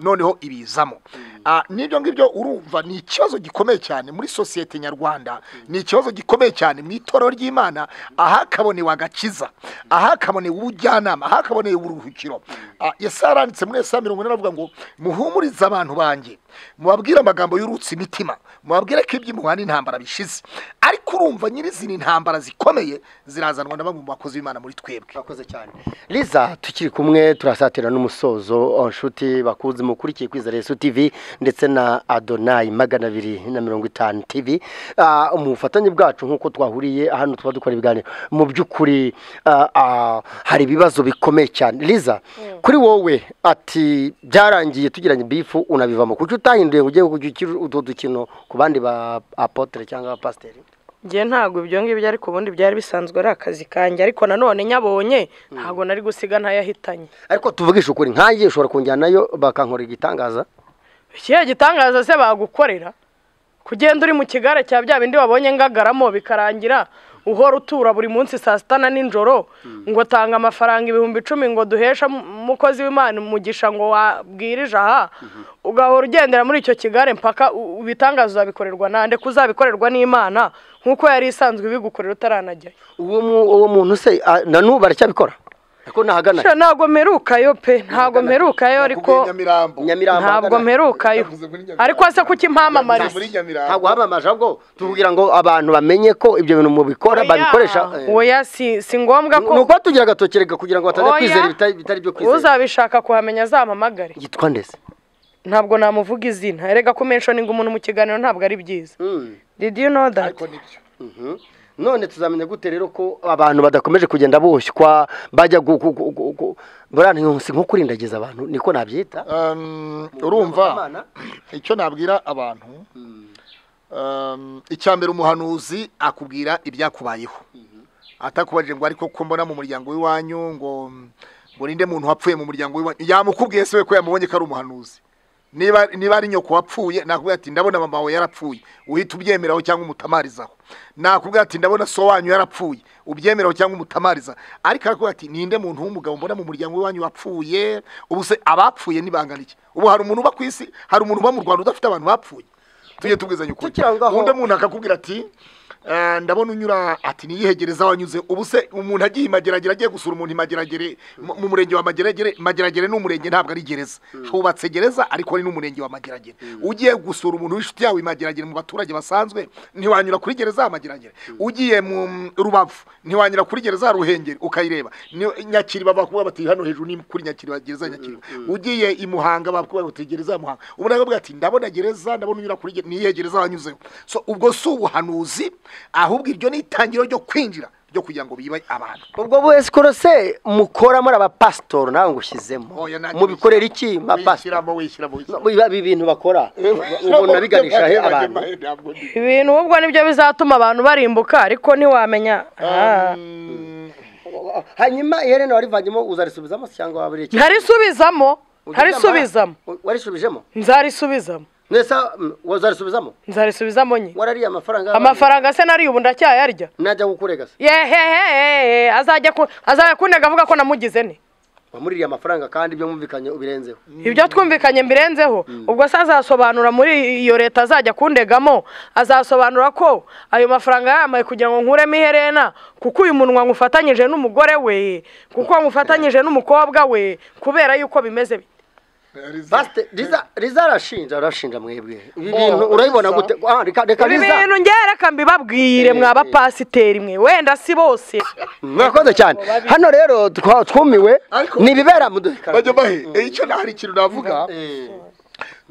noneho ibizamo Ah, n'ibyo ngibyo urumva ni ikibazo gikomeye cyane muri sosiyete nyarwanda ni ikibazo gikomeye cyane mu itorero ry'imana ahakabonewe agakiza ahakabonewe ubujyanama ahakabonewe uburuhukiro Ah, yesu yaranditse muri esa mirongo ine aravuga ngo muhumurize abantu banjye mubabwire amagambo y'urutse imitima mubabwire ko iby'imuhana intambara bishize ariko urumva nyirizina intambara zikomeye zirazanwa na bamwe mu bakozi b'imana muri twebwe murakoze cyane liza tukiri kumwe turasatira n'umusozo oh, nshuti bakunze mukurikiye kwiza resu tv ndetse na adonayi magana abiri na mirongo itanu tv Ah, mu bufatanye bwacu nk'uko twahuriye hano tuba dukora ibiganiro mu by'ukuri ah, ah, hari ibibazo bikomeye cyane liza kuri wowe ati byarangiye tugiranye bifu unabivamo kuki utahinduye ngo ujye gukina utwo dukino ku bandi ba apotere cyangwa abapasiteri njye ntabwo ibyo ngibyo ariko ubundi byari bisanzwe ari akazi kanjye ariko nanone nyabonye ntabwo nari gusiga ntayahitanye ariko tuvugisha ukuri nkanjye ushobora kunjyanayo bakankorera igitangaza ikihe gitangaza se bagukorera kugenda uri mu kigare cya bya bindi wabonye ngagaramo bikarangira uhora utura buri munsi saa sita na nijoro ngo tanga amafaranga ibihumbi icumi ngo duheshe umukozi w'imana umugisha ngo wabwirije aha ugahora ugendera muri icyo kigare mpaka u- ibitangazo uzabikorerwa nande kuzabikorerwa n'imana nk'uko yari isanzwe ibigukorera utaranajyayo uwo mu- uwo muntu se ah, na n'ubu aracyabikora kuko ntahagana Sha, ntabwo mperukayo pe ntabwo mperukayo ariko nyamirambo nyamirambo ntabwo ahagana. mperukayo Yavuze muri Nyamirambo. ariko se kuki mpamamariza muri nyamirambo ntabwo wamamaje ahubwo tuvugira ngo abantu bamenye ko ibyo bintu mubikora babikoresha eh, oya si si ngombwa ni ko ukuba tugira agatokerega kugira ngo bataza Oya. kwizera ibitari- bitari byo kwizera uzabishaka kuhamenya azampamagare yitwa ndetse ntabwo namuvuga izina erega kumenshoni ngo umuntu mu kiganiro ntabwo ari byiza Mm. did you know that ariko nibyo Mhm. none tuzamenya gute rero ko abantu badakomeje kugenda boshywa bajya gu- gu- gu- gu- gu- buriya ni nko- si nko kurindagiza abantu niko nabyita Um, urumva Amana. icyo nabwira abantu um, icya mbere umuhanuzi akubwira ibyakubayeho atakubajije ngo ariko ko mbona mu muryango w'iwanyu ngo ngo ninde muntu wapfuye mu muryango w'iwanyu yamukubwiye se we ko yamubonye ko ari umuhanuzi niba niba ari nyoko wapfuye nakubwira ati ndabona mama wawe yarapfuye uhita ubyemeraho cyangwa umutamarizaho nakubwira ati ndabona so wanyu yarapfuye ubyemeraho cyangwa umutamariza ariko arakubwira ati ninde muntu w'umugabo mbona mu muryango w'iwanyu wapfuye ubu se abapfuye nibangana iki ubu hari umuntu uba ku isi hari umuntu uba mu rwanda udafite abantu bapfuye tujye tubwizanya ukuri Tukiri aho ngaho- undi umuntu akakubwira ati "Eh, ndabona unyura ati niyihegereza wanyuze ubu se umuntu agiye imageragere agiye gusura umuntu imageragere mu mu murenge wa mageragere mageragere ni umurenge ntabwo ari gereza hubatse gereza ariko ni n'umurenge wa mageragere ugiye gusura umuntu w'inshuti yawe imageragere mu baturage basanzwe ntiwanyura kuri gereza ya mageragere ugiye mu rubavu ntiwanyura kuri gereza ya ruhengeri ukayireba Ni- nyakiriba bakubwira bati hano hejuru ni kuri nyakiriba gereza ya nyakiriba ugiye i muhanga bakubwira bati gereza ya muhanga umuntu akavuga ati ndabona gereza ndabona unyura kuri gereza niyihe gereza wanyuzeho so ubwo si ubuhanuzi ahubwo iryo ni itangiriro ryo kwinjira ryo kugira ngo bibe abantu ubwo bwese korose mukora muri abapasitori nawe ngushyizemo Oya, nta- mubikorera iki mapasitori wishyiramo wishyiramo wishyiramo ibi bintu bakora ubu nabiganisha he abantu Ntabwo ndi- ibintu ubwo nibyo bizatuma abantu barimbuka ariko ntiwamenya Ah. hanyuma iherena warivanyemo uzarisubizamo se cyangwa waburiye iki ntarisubizamo ntarisubizamo warisubijemo nzarisubizamo nese wazarisubizamo nzarisubizamo nye warariye amafaranga amafaranga se nariye ubu ndacyayarya najya gukurega se yehehe azajya ku- azajya kuntega avuga ko namugize ne wamuririye amafaranga kandi ibyo mwumvikanye ubirenzeho ibyo twumvikanye mbirenzeho ubwo se azasobanura muri iyo leta azajya kundegamo azasobanura ko ayo mafaranga yambaye kugira ngo nkuremo iherena kuko uyu munwa nywufatanyije n'umugore we kuko nywufatanyije n'umukobwa we kubera yuko bimeze bite. basite riza riza arashinja arashinja mwebwe ibi Oh, bintu urabibona Riza. gute ah reka reka ibi riza bintu njye reka mbibabwire mwa bapasiteri mwe wenda si bose mwakoze cyane hano rero twa- twumiwe Ariko- ni ibibera mu duhekara bajya bahe Eh, icyo nta hari ikintu navuga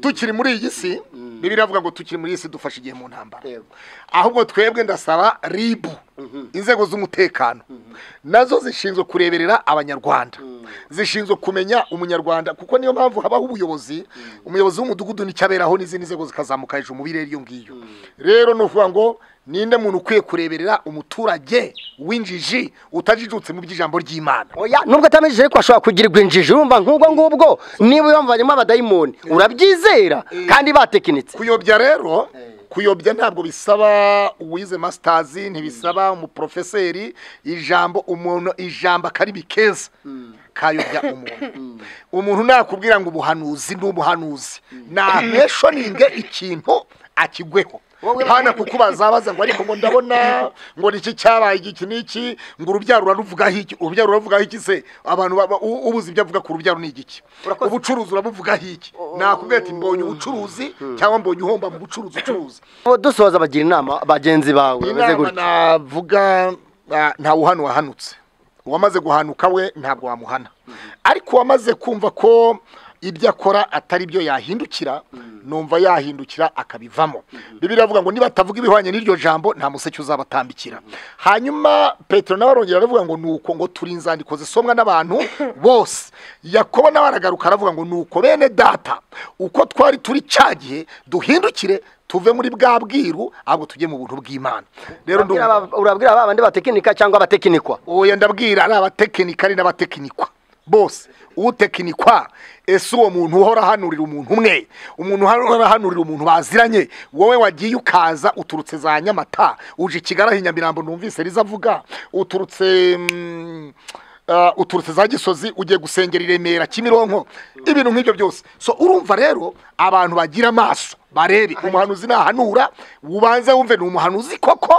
tukiri muri iyi si bibiliya iravuga ngo tukiri muri iyi si dufashe igihe mu ntambara Yego. ahubwo twebwe ndasaba ribu inzego z'umutekano nazo zishinzwe kureberera abanyarwanda zishinzwe kumenya umunyarwanda kuko niyo mpamvu habaho ubuyobozi umuyobozi w'umudugudu nicyo aberaho n'izindi nzego zikazamuka hejuru mu birere iyo ngiyo rero ni ukuvuga ngo ninde muntu ukwiye kureberera umuturage w'injiji utajijutse mu by'ijambo ry'imana oya nubwo atamejije ariko ashobora kugirirwa injiji urumva nk'ubwo ngubwo niba yamvanyemo abadayimoni urabyizera kandi batekinitse kuyobya rero kuyobya ntabwo bisaba uwize masitazi ntibisaba umuporofeseri ijambo umuntu ijambo akarimi keza kayobya umuntu umuntu nakubwira ngo ubuhanuzi ni ubuhanuzi ntameshoninge ikintu akigweho hana kukubaza abaza ngo ariko ngo ndabona ngo niki cyabaye iki iki niki ngo urubyaro uraruvugaho iki urubyaro uravugaho iki se abantu baba- u- ubuze ibyo avuga ku rubyaro ni igiki Urakoze. ubucuruzi urabuvugaho iki nakubwira ati mbonye ubucuruzi cyangwa mbonye uhomba mu bucuruzi ucuruza Ubu dusoza bagira inama bagenzi bawe bameze inama gutya navuga ah, nta wuhano wahanutse uwamaze guhanuka we ntabwo wamuhana ariko uwamaze kumva ko ibyo akora atari byo yahindukira numva yahindukira akabivamo bibiliya iravuga ngo niba atavuga ibihwanye n'iryo jambo nta museke uzabatambikira hanyuma petero nawe arongera aravuga ngo nuko ngo turi inzandiko zisomwa n'abantu bose yakobo nawe aragaruka aravuga ngo nuko bene data uko twari turi cya gihe duhindukire tuve muri bwa bwiru ahubwo tujye mu buntu bw'imana rero Urabwira ndumva aba- urabwira ba bandi batekinika cyangwa abatekinikwa oya ndabwira ari abatekinika ari n'abatekinikwa bose utekinikwa ese uwo muntu uhora ahanurira umuntu umwe umuntu uhora ahanurira umuntu baziranye wowe wagiye ukaza uturutse za nyamata uje i kigali nyamirambo numvise riza avuga uturutse mm, ah, uturutse za gisozi ugiye gusengera i remera kimironko ibintu nk'ibyo byose so urumva rero abantu bagira amaso barebe umuhanuzi nahanura ubanze wumve ni umuhanuzi koko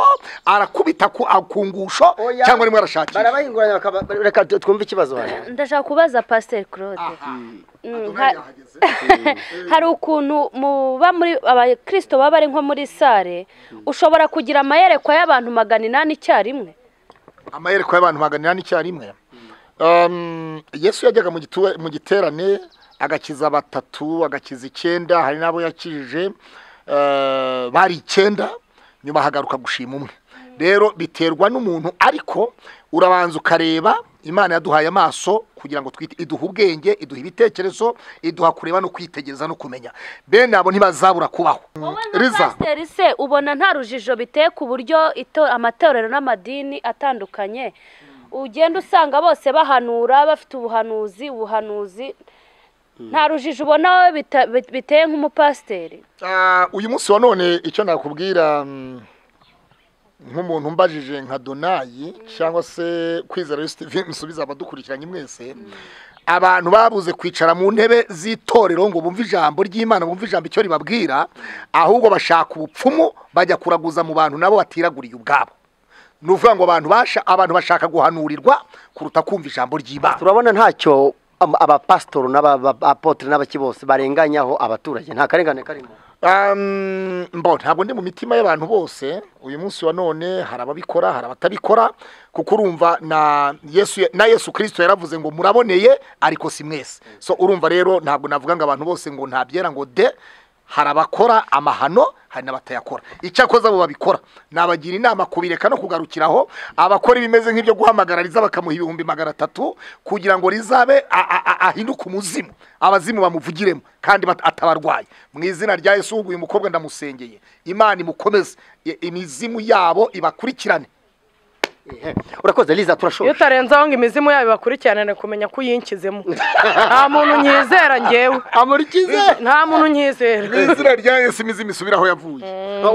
arakubita ku akungusho Oya. cyangwa arimo arashakisha barabahinguranya bakaba- reka tu- twumve ikibazo hano ndashaka kubaza pasiteri claude Mm, ha- hari ukuntu muba muri abakirisito baba bari nko muri sale ushobora kugira amayerekwa y'abantu magana inani icyarimwe amayerekwa y'abantu maganira n'icyarimwe Um, yesu yajyaga mu gitu- mu giterane agakiza batatu agakiza icyenda hari n'abo yakijije eh, bari icyenda nyuma hagaruka gushima umwe rero biterwa n'umuntu ariko urabanza ukareba imana yaduhaye amaso kugira ngo twite iduha ubwenge iduha ibitekerezo iduha kureba no kwitegereza no kumenya bene abo ntibazabura kubaho wowe nka riza pasiteri se ubona nta rujijo biteye ku buryo ito- amatorero n'amadini atandukanye ugenda usanga bose bahanura bafite ubuhanuzi ubuhanuzi nta rujijo ubona wowe bita- bit- biteye nk'umupasiteri Ah, uyu munsi wa none icyo nakubwira mm, nk'umuntu mbajije nka donayi cyangwa se kwizera yesu TV musubiza abadukurikiranye mwese abantu babuze kwicara mu ntebe z'itorero ngo bumve ijambo ry'imana bumve ijambo icyo ribabwira ahubwo bashaka ubupfumu bajya kuraguza mu bantu nabo batiraguriye ubwabo ni ukuvuga ngo abantu basha- abantu bashaka guhanurirwa kuruta kumva ijambo ry'imana turabona ntacyo am- abapasitoro n'abapotire n'abaki bose barenganyaho abaturage nta karengane karimo Um, mbo ntabwo ndi mu mitima y'abantu bose uyu munsi wa none hari ababikora hari abatabikora kuko urumva na yesu na yesu kirisito yaravuze ngo muraboneye ariko si mwese so urumva rero ntabwo navuga ngo abantu bose ngo ntabyera ngo de hari abakora amahano hari n'abatayakora icyakoze abo babikora nabagira inama kubireka no kugarukiraho abakora ibimeze nk'ibyo guhamagara riza bakamuha ibihumbi magana atatu kugira ngo rizabe a- a- a- ahinduke umuzimu abazimu bamuvugiremo kandi bat- atabarwaye mu izina rya yesu uyu mukobwa ndamusengeye imana imukomeze i- imizimu yabo ibakurikirane Ehe. urakoze liza iyo turashoje utarenze aho ngo imizimu yabo ibakurikirane kumenya ko uyinkizemo nta muntu nyizera ngewe amurikize nta muntu nyizera mu izina rya yesu imizimu isubire aho yavuye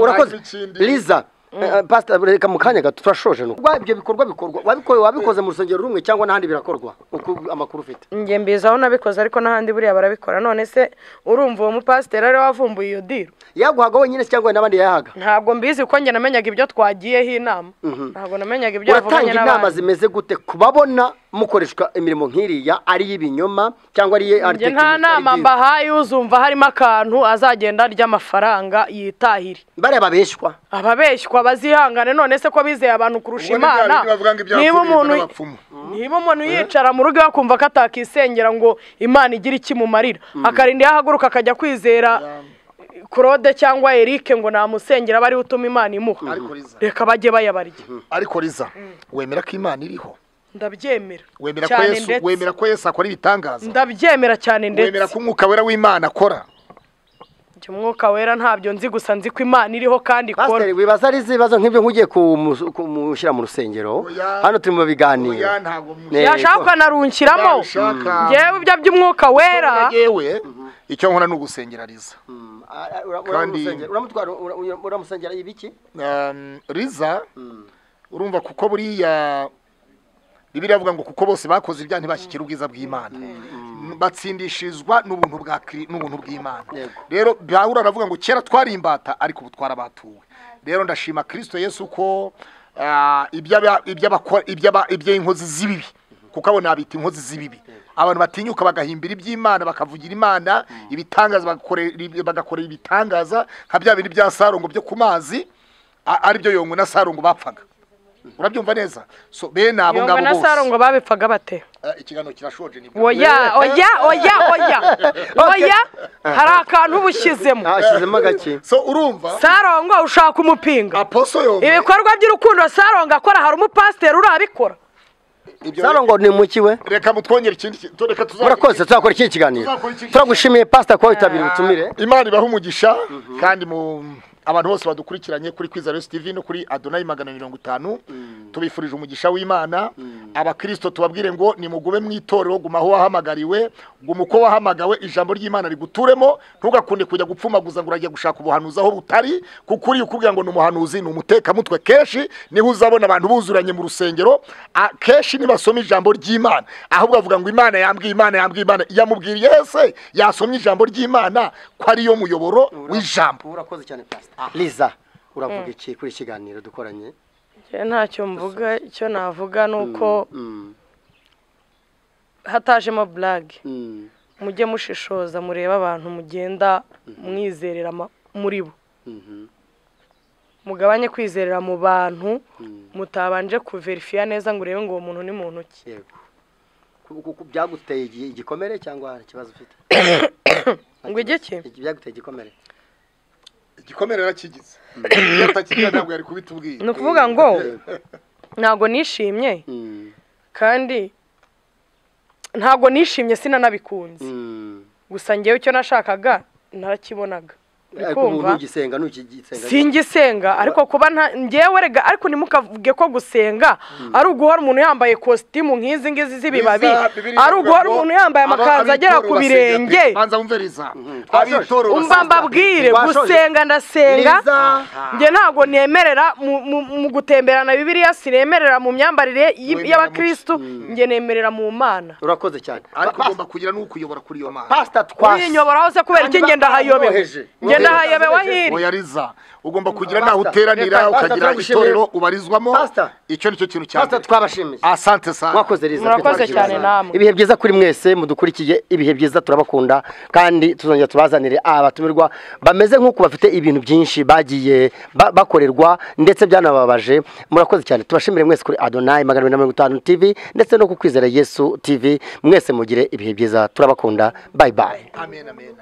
urakoze Hanyuma ikindi- liza eh, pastor reka mu kanya gato turashoje nuko Ubwo ibyo bikorwa bikorwa wabikoye wabikoze mu rusengero rumwe cyangwa n'ahandi birakorwa uko amakuru ufite njye mbizi aho nabikoze ariko n'ahandi buriya barabikora none se urumva uwo mupasiteri ariwe wavumbuye iyo diro yaguhaga wenyine se cyangwa n'abandi yayahaga ntabwo mbizi kuko njye namenyaga ibyo twagiyeho inama ntabwo namenyaga ibyo uratanga yavuganye inama n'abandi zimeze gute kubabona mukoreshwa imirimo nk'iriya ari iy'ibinyoma cyangwa ari iye- ari njye nta tekiniki, ari nama idini? mbahaye uzumva harimo akantu azagenda arya amafaranga yitahire bariya babeshywa ababeshywa bazihangane none se ko bizeye abantu kurusha Ubwo ni bya imana bindi bavuga ngo ibyaha niba tubirwa umuntu n'abapfumu. niba umuntu yicara mu rugo akumva ko atakisengera ngo imana igire ikimumarira akarinda yahaguruka akajya kwizera claude cyangwa eric ngo namusengera aba ariwe utuma imana imuha Ariko Liza. reka bajye bayabarya ariko riza wemera ko imana iriho ndabyemera wemera ko cyane yesu wemera ndetse ko yesu akora ibitangaza ndabyemera cyane wemera ndetse ko umwuka wera w'imana akora Njye umwuka wera ntabyo nzi gusa nzi ko imana iriho kandi ikora pasiteri wibaza ari ibibazo nk'ibyo nk'ugiye kumu- kumushyira mu rusengero Oya. hano turi mu biganiro Oya, ntabwo mu- Ne- yashaka ukanarungukiramo Nabishaka. ngewe ibyo by'umwuka wera yewe icyo nkora ni ugusengera riza Mm, a- a- ura- ura- Kandi- umusengera- uramutwara ura- ura- uramusengera ibiki Um, riza urumva kuko buriya bibiri avuga ngo kuko bose bakoze ibyaha ntibashyikira ubwiza bw'imana batsindishirizwa n'ubuntu bwa Kri- n'ubuntu bw'imana Yego. rero pawulo aravuga ngo kera twari imbata ariko ubu twarabatuwe rero ndashima kirisito yesu ko ah, iby'aba- iby'abakora- iby'aba- iby'inkozi z'ibibi kuko abo nabita inkozi z'ibibi abantu batinyuka bagahimbira iby'imana bakavugira imana ibitangaza bagakorera bagakorera ibitangaza nka bya bindi bya sarongo byo ku mazi a- aribyo yongwe na sarongo bapfaga urabyumva neza so bene abo yongo ngabo na sarongo bose babipfaga bate Ah, ikiganiro kirashonje nibwo oya oya oya oya oya hari akantu uba ushyizemo hashyizemo agake so urumva sarongo ushaka umupinga aposo yongwe ibikorwa by'urukundo sarongo akora hari umupasiteri urabikora Ibyo sarongo ni muki we reka mutwongere ikindi kintu to- reka tuza- murakoze tuzakora ikindi kiganiro Tuzakora ikindi turagushimiye pasita kuba witabiriye ubutumire imana ibaha umugisha kandi mu abantu bose badukurikiranye kuri kwiza resi tivi no kuri adonayi magana mirongo itanu tubifurije umugisha w'imana abakirisito tubabwire ngo nimugube mu itorero guma aho wahamagariwe guma uko wahamagawe ijambo ry'imana riguturemo ntugakunde kujya gupfumaguza ngo uragiye gushaka ubuhanuzi aho butari kuko uriya ukubwira ngo ni umuhanuzi ni umutekamutwe kenshi niho uzabona abantu buzuranye mu rusengero a- kenshi nibasoma ijambo ry'imana ahubwo bavuga ngo imana yambwiye imana yambwiye imana yamubwiriye ese yasomye ijambo ry'imana ko ariyo muyoboro w'ijambo urakoze cyane pasita liza uravuga iki kuri iki kiganiro dukoranye Njye ntacyo mvuga icyo navuga ni uko hatajemo burage mujye mushishoza murebe abantu mugenda mwizerera ama- muri bo mugabanye kwizerera mu bantu mutabanje kuverifiya neza ngo urebe ngo uwo muntu ni muntu ki yego Ku- ku- ku- byaguteye igi- igikomere cyangwa hari ikibazo ufite ngo ijye ki Iki- byaguteye igikomere igikomere yarakigize iyo atakigira ntabwo yari kubitubwira ni ukuvuga ngo ntabwo nishimye Mm, kandi ntabwo nishimye sinanabikunze mm. gusa ngewe icyo nashakaga narakibonaga ariko ubu kumva? ntugisenga ntukigisenga singisenga ariko kuba nta ngewe rega ariko ntimukavuge ko gusenga ari uguhora umuntu yambaye kositimu nk'izi ngizi z'ibibabi ari uguhora umuntu yambaye amakanzu agera ku birenge banza wumviriza abitorero umva mbabwire gusenga ndasenga njye ntabwo nemerera mu- mu- mu gutemberana bibiriya sinemerera mu myambarire y- y'abakirisitu njye nemerera mu mana urakoze cyane ariko ugomba kugira n'ukuyobora kuri iyo mana pasita twasi urinyoboraho se kubera iki ngenda hayobewe bamwoheje. ngenda hayobewe hiri oya riza ugomba kugira Pastor, n'aho uteranira reka, Pastor, ukagira turagushimiye. itorero ubarizwamo Pastor. icyo nicyo kintu cya pasita mbere twabashimiye asante sana mwakoze Liza, Murakoze twabashimiye. cyane namwe. ibihe byiza kuri mwese mudukurikiye ibihe byiza turabakunda kandi tuzongera tubazanire abatumirwa bameze nk'uko bafite ibintu byinshi bagiye ba- bakorerwa ndetse byanababaje murakoze cyane tubashimire mwese kuri adonayi magana abiri na mirongo itanu tv ndetse no ku kwizera yesu tv mwese mugire ibihe byiza turabakunda bayi bayi amen amen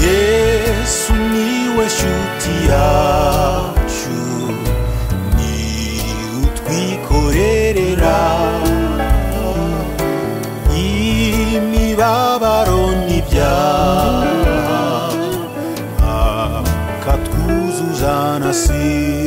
yesu niwe shuti yacu ni utwikorerera imibabaro n'ibyaha akatwuzuzana si